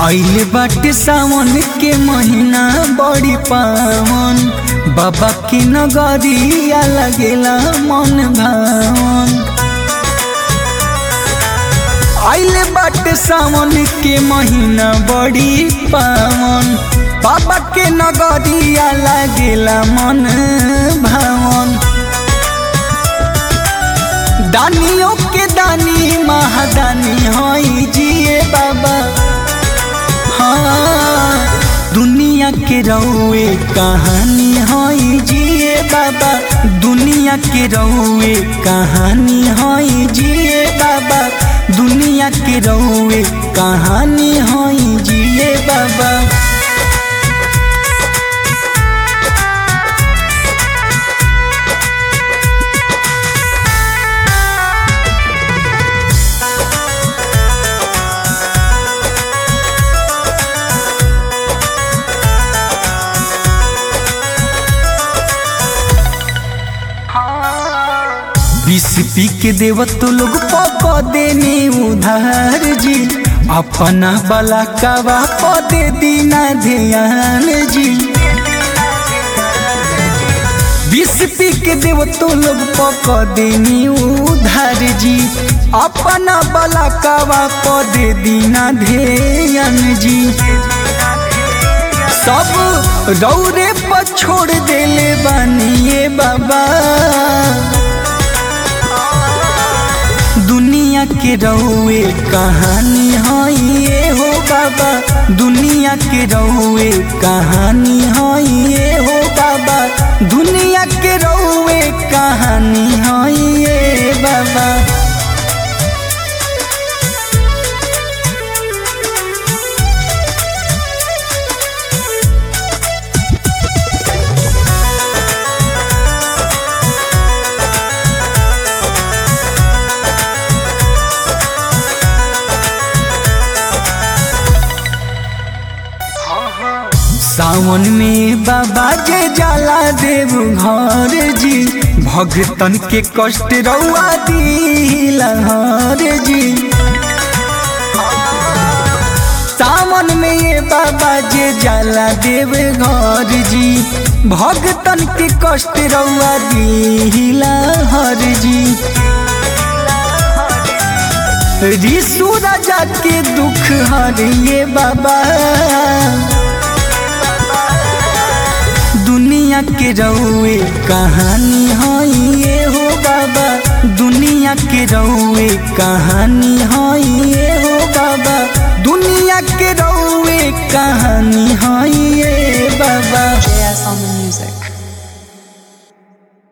आइल बाटे सावन के महीना बड़ी पावन बाबा के नगरिया लगेला मन भावन आइल बाटे सावन के महीना बड़ी पावन बाबा के नगरिया लगेला मन भावन दानियों के दानी महादानी हई जिए बाबा हाँ दुनिया के रउए कहानी हई जिए बाबा दुनिया के रउए कहानी हई जिए बाबा दुनिया के रउए कहानी हई जिए बाबा बीस पी के देव तो लोग पक देने उधार जी अपना बला कवा पदे दीना ध्यान जी बीस पी के देव तो लोग पक देने उधार जी अपना बला कवा पदे दीना ध्यान जी सब रौरे पर छोड़ देले बानिए बाबा दुनिया के रउए कहानी हई ये हो बाबा दुनिया के रउए कहानी हई ये हो बाबा दुनिया के रउए कहानी हई ये बाबा सावन में बाबा जे जाला देव घर जी भगतन के कष्ट रउआ दिलहर जी सावन में ये बाबा जे जाला देव घर जी भगतन के कष्ट रउआ दिलहर जी ऋषु राजा के दुख हरिए बाबा दुनिया के रउए कहानी हई ये हो बाबा दुनिया के रउए कहानी हई ये हो बाबा दुनिया के रउए कहानी हई ये बाबा JS on the